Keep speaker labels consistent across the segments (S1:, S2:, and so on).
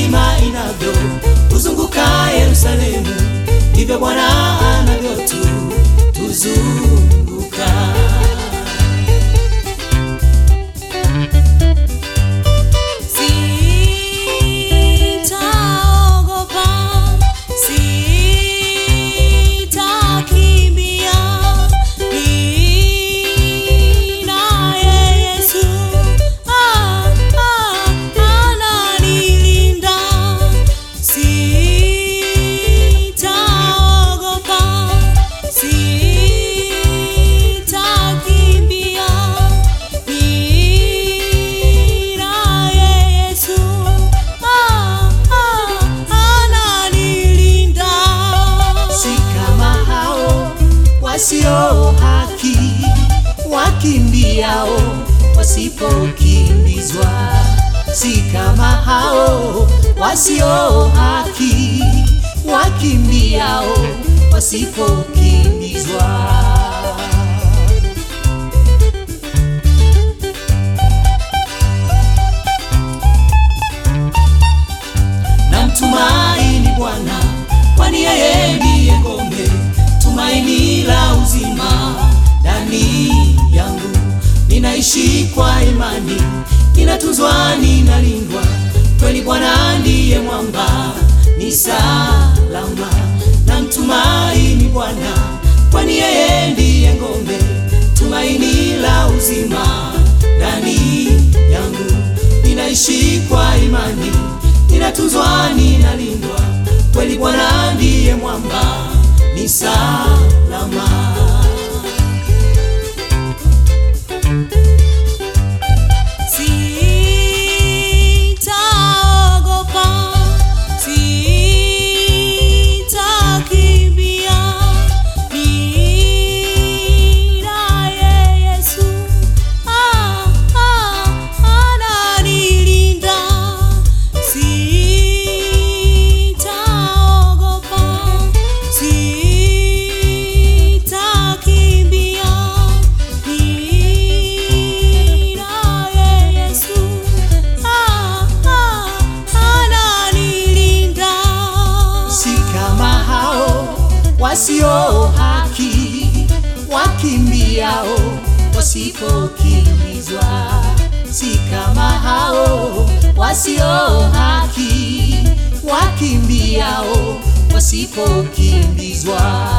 S1: milima inavyo kuzunguka Yerusalemu, ndivyo Bwana anavyotu tuzunguka.
S2: Sitaogopa, sitakimbia, ninaye Yesu, ah, ah, ananilinda. Sitaogopa, sitakimbia, ninaye Yesu, ah, ah, ananilinda.
S1: Si kama hao wasio haki wakimbiao wasipokimbizwa, si kama hao wasio haki wakimbiao wasipokimbizwa. Namtumaini Bwana, kwani yeye ndiye ngome, tumaini la uzima ndani yangu. Ninaishi kwa imani, ninatunzwa, ninalindwa, kweli Bwana ndiye mwamba, ni salama. Namtumaini Bwana, kwani yeye ndiye ngome, tumaini la uzima ndani yangu. Ninaishi kwa imani, ninatunzwa, ninalindwa, kweli Bwana ndiye mwamba, ni salama.
S2: Sitaogopa, sitakimbia, ninaye Yesu, ah, ah, ananilinda. Sitaogopa, sitakimbia, ninaye Yesu, ah, ah, ananilinda.
S1: si kama hao wasio haki wakimbiao wasipokimbizwa, si kama hao wasio haki wakimbiao wasipokimbizwa.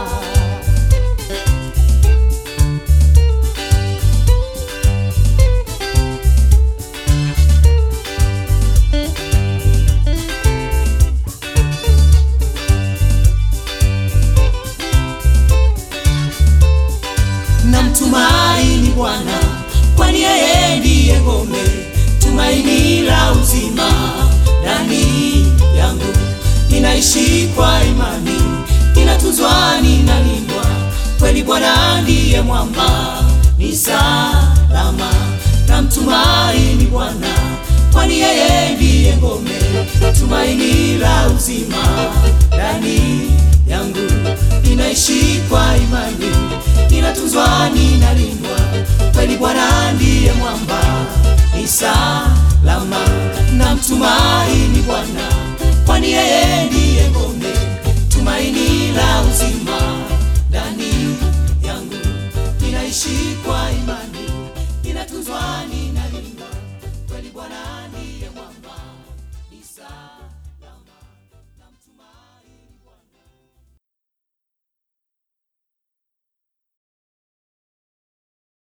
S1: Namtumaini Bwana, kwani yeye ndiye ngome, tumaini la uzima ndani yangu. Ninaishi kwa imani, ninatunzwa, ninalindwa, kweli Bwana ndiye mwamba, ni salama. Namtumaini Bwana, kwani yeye ndiye ngome, tumaini la uzima ndani yangu. Ninaishi kwa imani, ninatunzwa, ninalindwa, kweli Bwana ndiye mwamba, ni salama. Namtumaini Bwana, kwani yeye ndiye ngome, tumaini la uzima